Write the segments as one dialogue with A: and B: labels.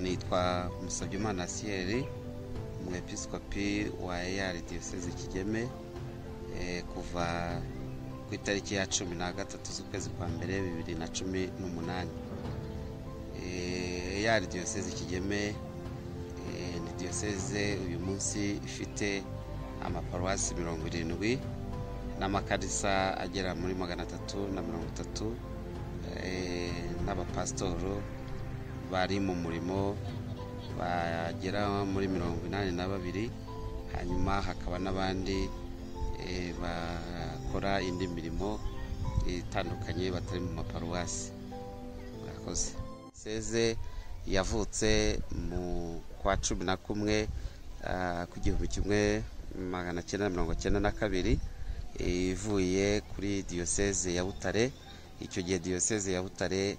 A: nitwa musabimana siyeri umwepiskopi wa eyari diyoseze kigeme kuva ku itariki ya cumi na gatatu z'ukwezi kwa mbere bibiri na cumi n'umunani eyari diyoseze kigeme ni diyoseze uyu munsi ifite amaparuwasi mirongo irindwi n'amakarisa agera muri magana atatu na mirongo itatu n'abapasitoro bari mu murimo bagera muri mirongo inani na babiri hanyuma hakaba n'abandi bakora indi mirimo itandukanye batari mu maparuwasi mwakoze seze yavutse mu kwa cumi na kumwe ku gihumbi kimwe magana cyenda mirongo cyenda na kabiri ivuye kuri diyoseze ya butare icyo gihe diyoseze ya butare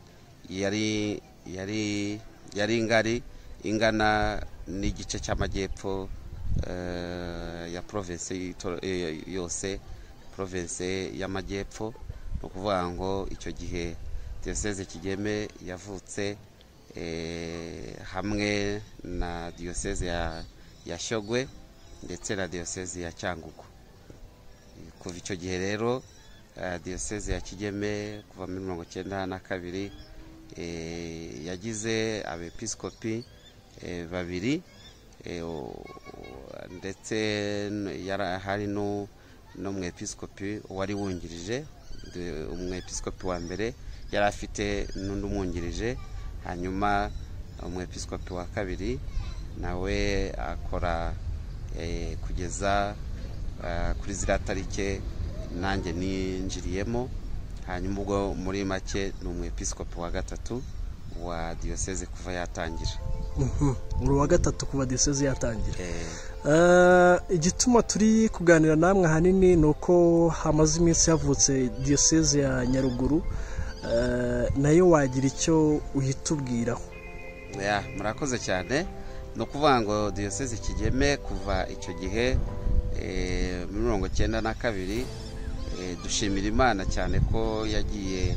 A: yari yari yari ingari ingana n'igice cy'amajyepfo ya provinsi yose provinsi y'amajyepfo ni ukuvuga ngo icyo gihe diyoseze kigeme yavutse hamwe na diyoseze ya shyogwe ndetse na diyoseze ya cyangugu kuva icyo gihe rero diyoseze ya kigeme kuva muri mirongo icyenda na kabiri yagize abepiskopi babiri ndetse hari n'umwepiskopi wari wungirije umwepiskopi wa mbere yari afite n'undi umwungirije hanyuma umwepiskopi wa kabiri nawe akora kugeza kuri ziriya tariki nanjye ninjiriyemo hanyuma ubwo muri make ni umwepiskopi wa gatatu wa diyoseze kuva yatangira
B: uri uwa gatatu kuva diyoseze yatangira igituma turi kuganira namwe ahanini ni uko hamaze iminsi havutse diyoseze ya nyaruguru nayo wagira icyo uyitubwiraho
A: murakoze cyane ni ukuvuga ngo diyoseze kigeme kuva icyo gihe muri mirongo icyenda na kabiri dushimira imana cyane ko yagiye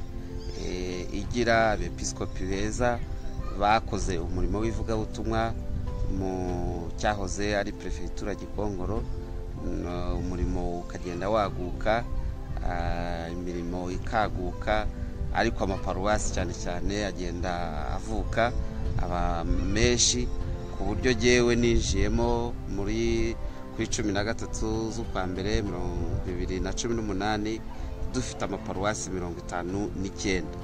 A: igira abepiskopi beza bakoze umurimo w'ivugabutumwa mu cyahoze ari perefegitura gikongoro umurimo ukagenda waguka imirimo ikaguka ariko amaparuwasi cyane cyane agenda avuka aba menshi ku buryo ngewe ninjiyemo muri kuri cumi na gatatu z'ukwa mbere mirongo bibiri na cumi n'umunani dufite amaparuwasi mirongo itanu n'icyenda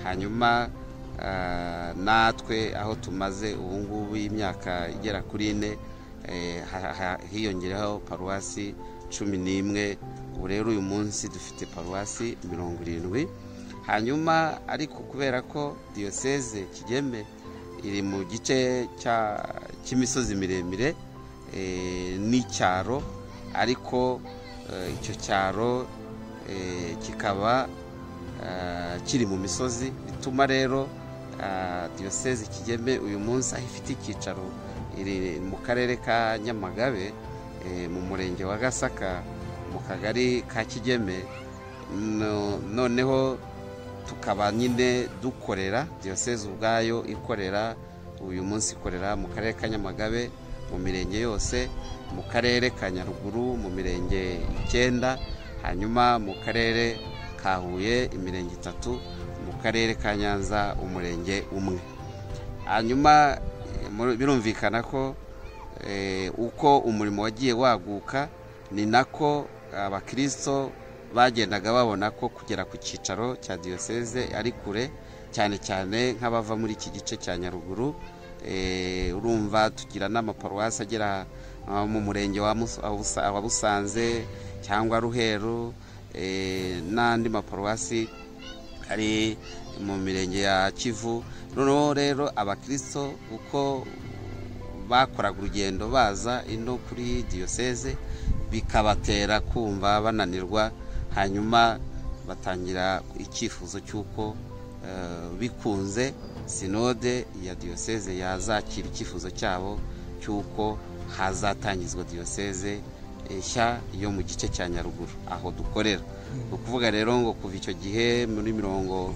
A: hanyuma natwe aho tumaze ubungubu y'imyaka igera kuri ine hiyongereho paruwasi cumi n'imwe ubu rero uyu munsi dufite paruwasi mirongo irindwi hanyuma ariko kubera ko diyoseze kigeme iri mu gice cy'imisozi miremire n'icyaro ariko icyo cyaro kikaba kiri mu misozi bituma rero diyoseze kigeme uyu munsi aho ifite icyicaro iri mu karere ka nyamagabe mu murenge wa gasaka mu kagari ka kigeme noneho tukaba nyine dukorera diyoseze ubwayo ikorera uyu munsi ikorera mu karere ka nyamagabe mu mirenge yose mu karere ka nyaruguru mu mirenge icyenda hanyuma mu karere ka huye imirenge itatu mu karere ka nyanza umurenge umwe hanyuma birumvikana ko uko umurimo wagiye waguka ni nako abakirisito bagendaga babona ko kugera ku cyicaro cya diyoseze ari kure cyane cyane nk'abava muri iki gice cya nyaruguru urumva tugira n'amaparuwasi agera mu murenge wa busanze cyangwa ruheru n'andi maparuwasi ari mu mirenge ya kivu noneho rero abakirisito uko bakoraga urugendo baza ino kuri diyoseze bikabatera kumva bananirwa hanyuma batangira icyifuzo cy'uko bikunze sinode ya diyoseze yazakira icyifuzo cyabo cy'uko hazatangizwa diyoseze nshya yo mu gice cya nyaruguru aho dukorera ni ukuvuga rero ngo kuva icyo gihe muri mirongo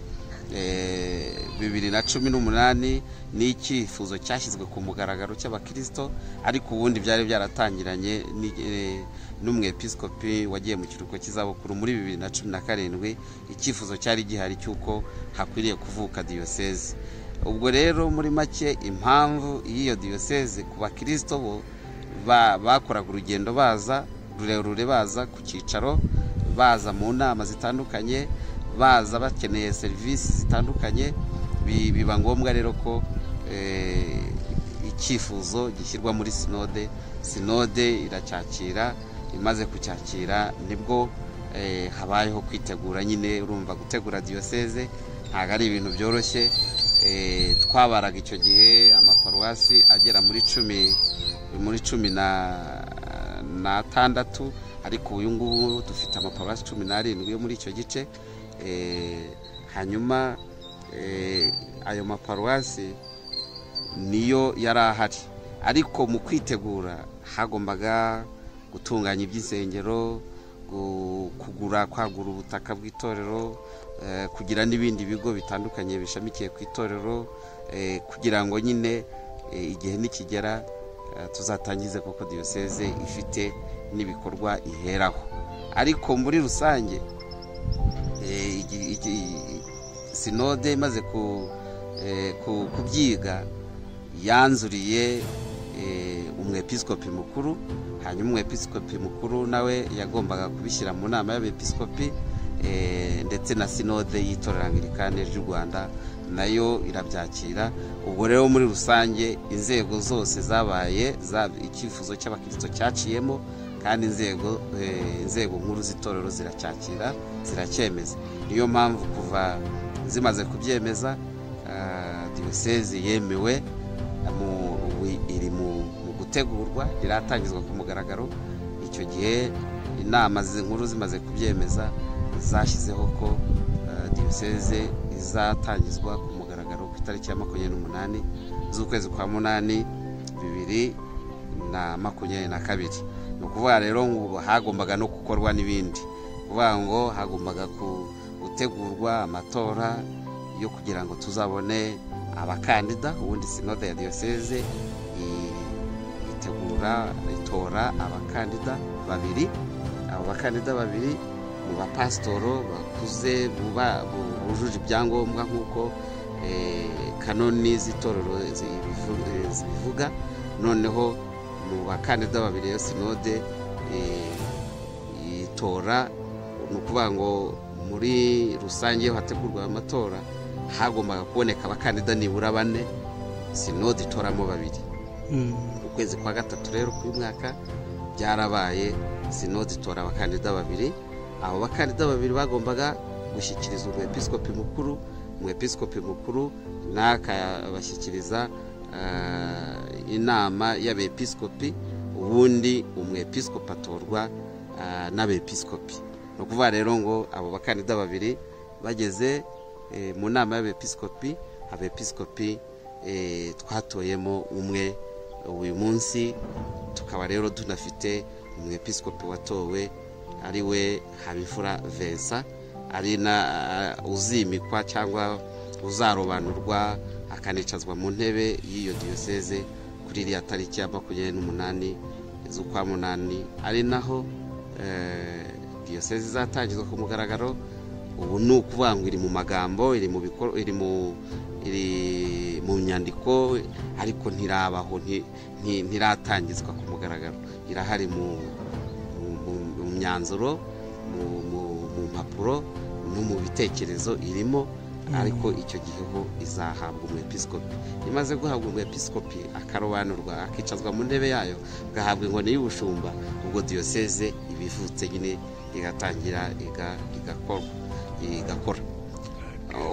A: bibiri na cumi n'umunani ni icyifuzo cyashyizwe ku mugaragaro cy'abakirisito ariko ubundi byari byaratangiranye n'umwepisikopi wagiye mu kiruhuko cy'izabukuru muri bibiri na cumi na karindwi icyifuzo cyari gihari cy'uko hakwiriye kuvuka diyoseze ubwo rero muri make impamvu y'iyo diyoseze ku bakirisito bo bakoraga urugendo baza rurerure baza ku cyicaro baza mu nama zitandukanye baza bakeneye serivisi zitandukanye biba ngombwa rero ko icyifuzo gishyirwa muri sinode sinode iracyakira imaze kucyakira nibwo habayeho kwitegura nyine urumva gutegura diyoseze ntabwo ari ibintu byoroshye twabaraga icyo gihe amaparuwasi agera muri cumi muri cumi n'atandatu ariko uyu ngubu dufite amaparuwasi cumi n'arindwi yo muri icyo gice hanyuma ayo maparuwasi niyo yari ahari ariko mu kwitegura hagombaga gutunganya iby'insengero kugura kwagura ubutaka bw'itorero kugira n'ibindi bigo bitandukanye bishamikiye ku itorero kugira ngo nyine igihe nikigera tuzatangize koko diyoseze ifite n'ibikorwa iheraho ariko muri rusange sinode imaze kubyiga yanzuriye umwepisikopi mukuru hanyuma umwepisikopi mukuru nawe yagombaga kubishyira mu nama y'abepisikopi ndetse na sinode y'itorangiririkane ry'u rwanda nayo irabyakira ubwo rero muri rusange inzego zose zabaye icyifuzo cy'abakirisitu cyaciyemo kandi inzego inzego nkuru z'itorero ziracyakira ziracyemeza niyo mpamvu kuva zimaze kubyemeza diyoseze yemewe iri mu gutegurwa iratangizwa ku mugaragaro icyo gihe inama nkuru zimaze kubyemeza zashyizeho ko diyoseze izatangizwa ku mugaragaro ku itariki ya makumyabiri n'umunani z'ukwezi kwa munani bibiri na makumyabiri na kabiri ni ukuvuga rero ngo hagombaga no gukorwa n'ibindi kuvuga ngo hagombaga gutegurwa amatora yo kugira ngo tuzabone abakandida ubundi sinode ya diyoseze itegura itora abakandida babiri abo bakandida babiri mu bapasitoro bakuze bujuje ibyangombwa nk'uko kanoni z'itorero zibivuga noneho mu bakandida babiri ya sinode itora ni ukuvuga ngo muri rusange iyo hategurwa amatora hagombaga kuboneka abakandida nibura bane sinode itoramo babiri ukwezi kwa gatatu rero k'uyu mwaka byarabaye sinode itora abakandida babiri abo bakandida babiri bagombaga gushyikiriza umwepisikopi mukuru umwepisikopi mukuru n'akabashyikiriza inama y'abepisikopi ubundi umwepisikopi atorwa n'abepisikopi ni ukuvuga rero ngo abo bakandida babiri bageze mu nama y'abepisikopi abepisikopi twatoyemo umwe uyu munsi tukaba rero tunafite umwepisikopi watowe ari we habifura vensa ari na uzimikwa cyangwa uzarobanurwa akanicazwa mu ntebe y'iyo diyoseze kuri iriya tariki ya makumyabiri n'umunani z'ukwa munani ari naho diyoseze izatangizwa ku mugaragaro ubu ni ukuvuga ngo iri mu magambo iri mu nyandiko ariko ntirabaho ntiratangizwa ku mugaragaro irahari mu myanzuro mu mpapuro no mu bitekerezo irimo ariko icyo gihe ho izahabwa umwepisikopi imaze guhabwa umwepisikopi akarobanurwa akicazwa mu ntebe yayo agahabwa inkoni y'ubushumba ubwo diyoseze ibivutse nyine igatangira igakora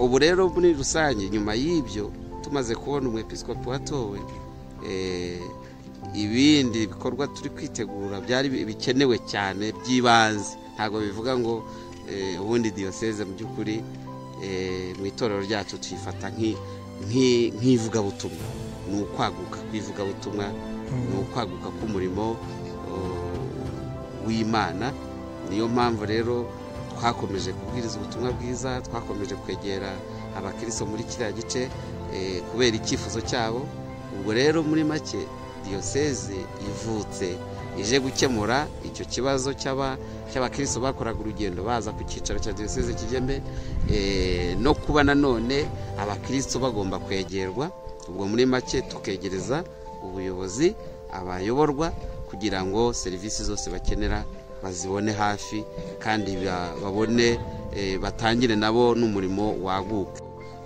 A: ubu rero muri rusange nyuma y'ibyo tumaze kubona umwepisikopi watowe ibindi bikorwa turi kwitegura byari bikenewe cyane by'ibanze ntabwo bivuga ngo ubundi diyoseze mu by'ukuri mu itorero ryacu tuyifata nk'ivugabutumwa ni ukwaguka kw'ivugabutumwa ni ukwaguka k'umurimo w'imana niyo mpamvu rero twakomeje kubwiriza ubutumwa bwiza twakomeje kwegera abakiristo muri kiriya gice kubera icyifuzo cyabo ubwo rero muri make diyoseze ivutse ije gukemura icyo kibazo cy'abakiristo bakoraga urugendo baza ku cyicaro cya diyoseze kigembe no kuba nanone abakiristo bagomba kwegerwa ubwo muri make tukegereza ubuyobozi abayoborwa kugira ngo serivisi zose bakenera bazibone hafi kandi babone batangire nabo n'umurimo waguka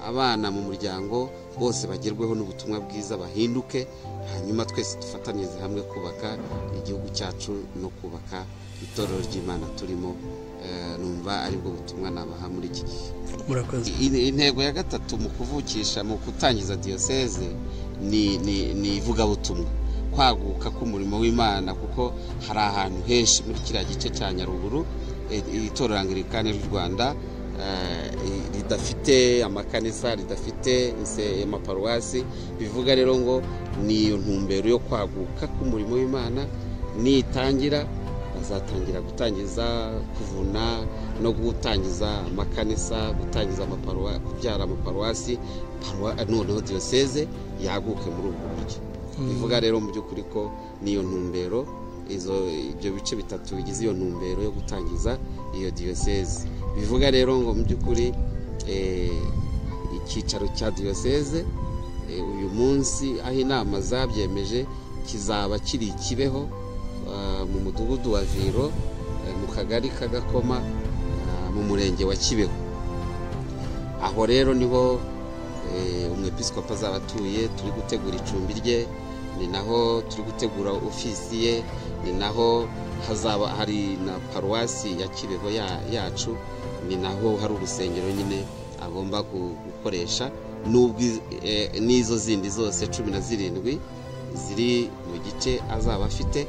A: abana mu muryango bose bagerweho n'ubutumwa bwiza bahinduke hanyuma twese dufatanyirize hamwe kubaka igihugu cyacu no kubaka itorero ry'imana turimo numva aribwo butumwa nabaha muri iki gihe intego ya gatatu mu kuvukisha mu gutangiza diyoseze ni ivugabutumwa kwaguka k'umurimo w'imana kuko hari ahantu henshi muri kiriya gice cya nyaruguru itorero angirikani ry'u rwanda ridafite amakanisa ridafite amaparuwasi bivuga rero ngo ni iyo ntumbero yo kwaguka k'umurimo w'imana nitangira bazatangira gutangiza kuvuna no gutangiza amakanisa gutangiza kubyara amaparuwasi noneho diyoseze yaguke muri ubwo buryo bivuga rero mu by'ukuri ko niyo ntumbero ibyo bice bitatu bigize iyo ntumbero yo gutangiza iyo diyoseze bivuga rero ngo mu by'ukuri icyicaro cya diyoseze uyu munsi aho inama zabyemeje kizaba kiri kibeho mu mudugudu wa viro mu kagari k'agakoma mu murenge wa kibeho aho rero niho umwepisikopi azaba atuye turi gutegura icumbi rye ni naho turi gutegura ofisi ye ni naho hazaba hari na paruwasi ya kibeho yacu ni naho hari urusengero nyine agomba gukoresha n'ubwo n'izo zindi zose cumi na zirindwi ziri mu gice azaba afite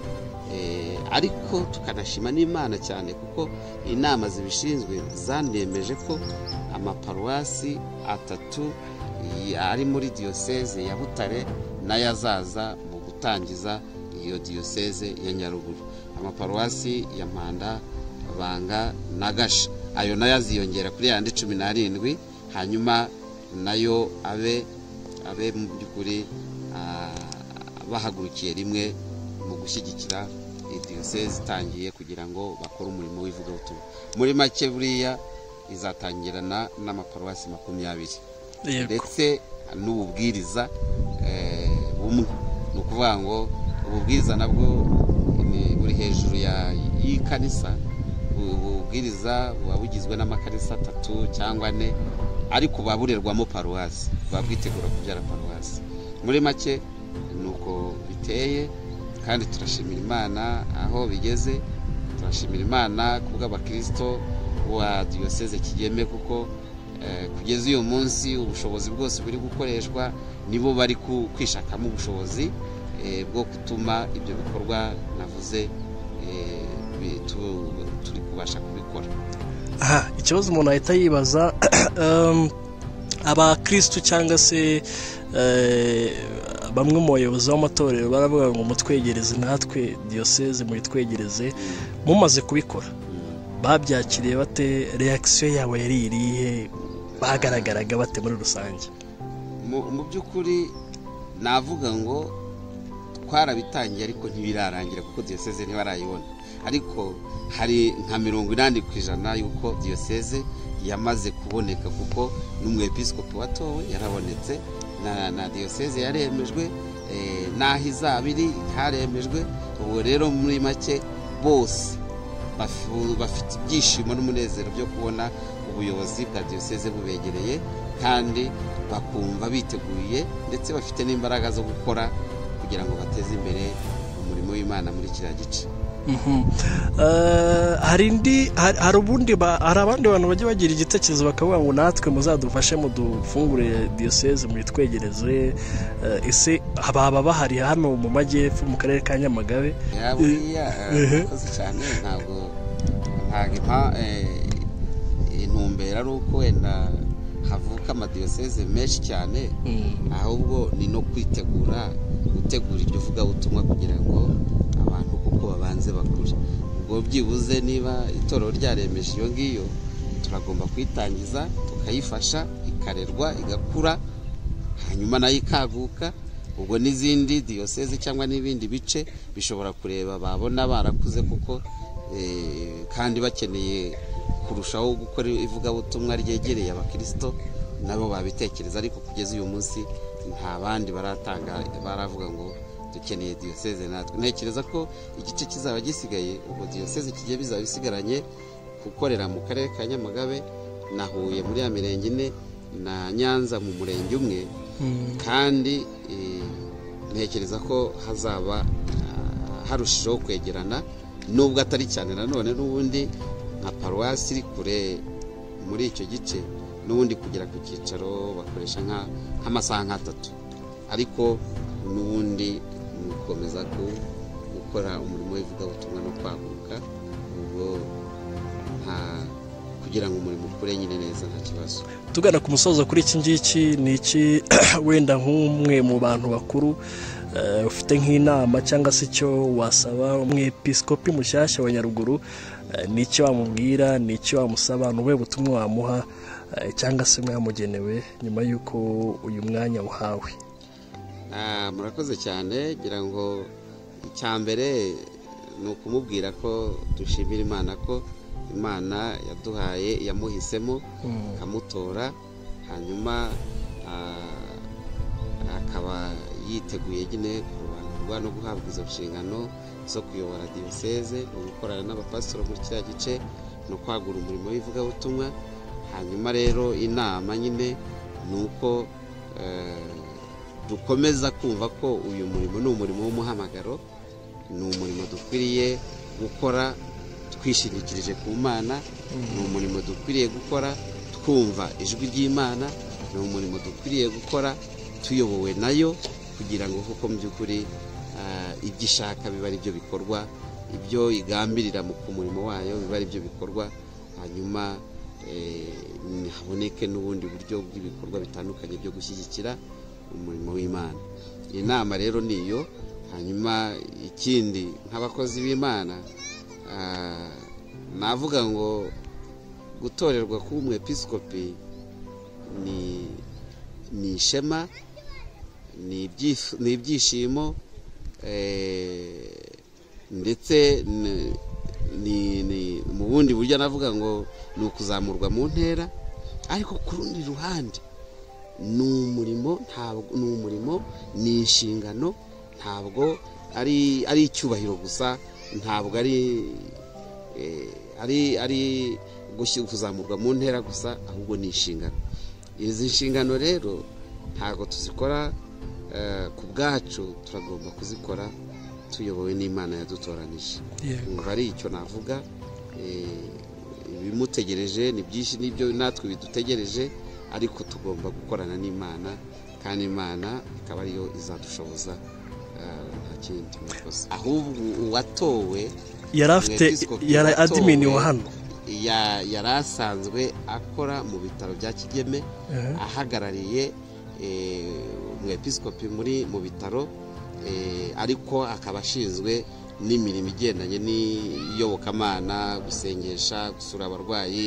A: ariko tukanashima n'imana cyane kuko inama zibishinzwe zanemeje ko amaparuwasi atatu ari muri diyoseze ya butare nayo azaza mu gutangiza iyo diyoseze ya nyaruguru amaparuwasi ya mpanda banga na gasha ayo nayo aziyongera kuri yandi cumi n'arindwi hanyuma nayo abe abe mu by'ukuri bahagurukiye rimwe mu gushyigikira diyoseze itangiye kugira ngo bakore umurimo w'ivugabutumwa muri make buriya izatangirana n'amaparuwasi makumyabiri ndetse n'ububwiriza bumwe ni ukuvuga ngo ububwiriza nabwo buri hejuru y'ikanisa ububwiriza buba bugizwe n'amakarisa atatu cyangwa ane ariko buba burerwamo paruwasi buba bwitegura kubyara paruwasi muri make ni uko biteye kandi turashimira imana aho bigeze turashimira imana ku bw'abakirisito wa diyoseze kigeme kuko kugeza uyu munsi ubushobozi bwose buri gukoreshwa nibo bari kwishakamo ubushobozi bwo gutuma ibyo bikorwa navuze turi kubasha kubikora
B: aha ikibazo umuntu ahita yibaza abakirisitu cyangwa se bamwe mu bayobozi b'amatorero baravuga ngo mutwegereze natwe diyoseze muyitwegereze mumaze kubikora babyakiriye bate reakisiyo yawe yari irihe bagaragaraga bate muri rusange
A: mu by'ukuri navuga ngo twarabitangiye ariko ntibirarangira kuko diyoseze ntibarayibona ariko hari nka mirongo inani ku ijana y'uko diyoseze yamaze kuboneka kuko n'umwepisikopi watowe yarabonetse na diyoseze yaremejwe n'aho izaba iri haremejwe ubu rero muri make bose bafite ibyishimo n'umunezero byo kubona ubuyobozi bwa diyoseze bubegereye kandi bakumva biteguye ndetse bafite n'imbaraga zo gukora kugira ngo bateze imbere umurimo w'imana muri kiriya gice
B: hari indi hari ubundi hari abandi bantu bajya bagira igitekerezo bakavuga ngo natwe muzadufashe mudufungure diyoseze muyitwegereze ese baba bahari hano mu majyepfo mu karere ka nyamagabe
A: buriya murakoze cyane ntabwo intumbero ari uko wenda havuka amadiyoseze menshi cyane ahubwo ni no kwitegura gutegura iryo vugabutumwa kugira ngo abantu kuko babanze bakure ubwo byibuze niba itorero ryaremeje iyo ngiyo turagomba kuyitangiza tukayifasha ikarerwa igakura hanyuma nayo ikaguka ubwo n'izindi diyoseze cyangwa n'ibindi bice bishobora kureba babona barakuze kuko kandi bakeneye kurushaho gukora ivugabutumwa ryegereye abakirisito nabo babitekereza ariko kugeza uyu munsi nta bandi baratanga baravuga ngo dukeneye diyoseze natwe ntekereza ko igice kizaba gisigaye ubwo diyoseze kigiye bizaba bisigaranye gukorera mu karere ka nyamagabe na huye muri ya mirenge ine na nyanza mu murenge umwe kandi ntekereza ko hazaba harushijeho kwegerana nubwo atari cyane nanone n'ubundi nka paruwasi iri kure muri icyo gice n'ubundi kugera ku cyicaro bakoresha nk'amasaha nk'atatu ariko n'ubundi ni ugukomeza gukora umurimo w'ivugabutumwa no kwaguka ubwo kugira ngo umurimo ukure nyine neza nta kibazo
B: tugana ku musozo kuri iki ngiki ni iki wenda nk'umwe mu bantu bakuru ufite nk'inama cyangwa se icyo wasaba umwepisikopi mushyashya wa nyaruguru ni icyo wamubwira ni icyo wamusaba ni ubuhe butumwa wamuha cyangwa se mwamugenewe nyuma y'uko uyu mwanya uhawe
A: murakoze cyane ngira ngo icya mbere ni ukumubwira ko dushimira imana ko imana yaduhaye yamuhisemo ikamutora hanyuma akaba yiteguye nyine kurobanurwa no guhabwa izo nshingano zo kuyobora diyoseze no gukorana n'abapasitoro muri kiriya gice no kwagura umurimo w'ivugabutumwa hanyuma rero inama nyine ni uko dukomeza kumva ko uyu murimo ni umurimo w'umuhamagaro ni umurimo dukwiriye gukora twishingikirije ku mana ni umurimo dukwiriye gukora twumva ijwi ry'imana ni umurimo dukwiriye gukora tuyobowe nayo kugira ngo kuko mu by'ukuri ibyo ishaka biba ari byo bikorwa ibyo igambirira ku murimo wayo biba ari byo bikorwa hanyuma haboneke n'ubundi buryo bw'ibikorwa bitandukanye byo gushyigikira umurimo w'imana iyi nama rero ni iyo hanyuma ikindi nk'abakozi b'imana navuga ngo gutorerwa kuba umwepisikopi ni ishema ni ibyishimo ndetse mu bundi buryo navuga ngo ni ukuzamurwa mu ntera ariko ku rundi ruhande ni umurimo ntabwo ni umurimo ni inshingano ntabwo ari icyubahiro gusa ntabwo ari ari kuzamurwa mu ntera gusa ahubwo ni inshingano izi nshingano rero ntabwo tuzikora ku bwacu turagomba kuzikora tuyobowe n'imana yadutoranyije ngo ari icyo navuga ibimutegereje ni byinshi n'ibyo natwe bidutegereje ariko tugomba gukorana n'imana kandi imana ikaba ariyo izadushoboza ahubwo uwatowe
B: yari afite yari adimini wa hano
A: yari asanzwe akora mu bitaro bya kigeme ahagarariye umwepisikopi muri mu bitaro ariko akaba ashinzwe n'imirimo igendanye n'iyobokamana gusengesha gusura abarwayi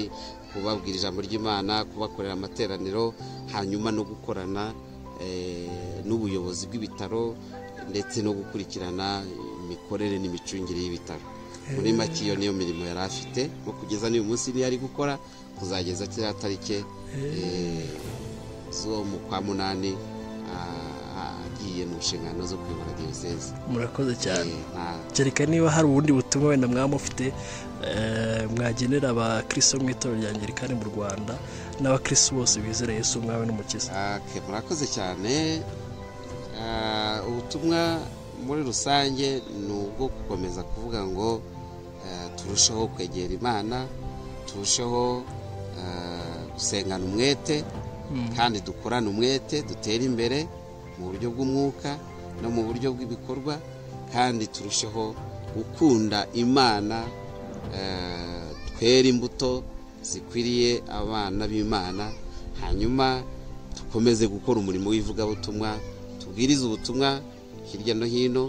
A: kubabwira ijambo ry'imana kubakorera amateraniro hanyuma no gukorana n'ubuyobozi bw'ibitaro ndetse no gukurikirana imikorere n'imicungire y'ibitaro muri make iyo niyo mirimo yari afite nko kugeza n'uyu munsi niyo ari gukora kuzageza kiriya tariki zo mu kwa munani agiye mu nshingano zo kuyobora diyoseze
B: murakoze cyane kereka niba hari ubundi butumwa wenda mwamufite mwagenera abakirisi bo mu itorero rya ngirikani mu rwanda n'abakirisi bose bizera Yesu umwami n'umukiza
A: murakoze cyane ubutumwa muri rusange ni ubwo gukomeza kuvuga ngo turusheho kwegera imana turusheho gusengana umwete kandi dukorane umwete dutere imbere mu buryo bw'umwuka no mu buryo bw'ibikorwa kandi turusheho gukunda imana twera imbuto zikwiriye abana b'imana hanyuma dukomeze gukora umurimo w'ivugabutumwa tubwirize ubutumwa hirya no hino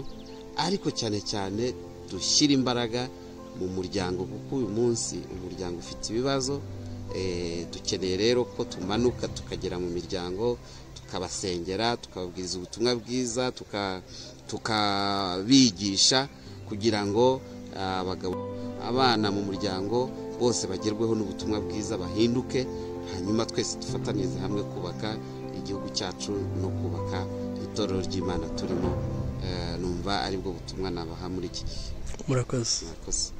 A: ariko cyane cyane dushyire imbaraga mu muryango kuko uyu munsi umuryango ufite ibibazo dukeneye rero ko tumanuka tukagera mu miryango tukabasengera tukababwiriza ubutumwa bwiza tukabigisha kugira ngo abagabo abana mu muryango bose bagerweho n'ubutumwa bwiza bahinduke hanyuma twese dufatanyirize hamwe kubaka igihugu cyacu no kubaka itorero ry'imana turimo numva aribwo butumwa nabaha muri iki gihe
B: murakoze
A: murakoze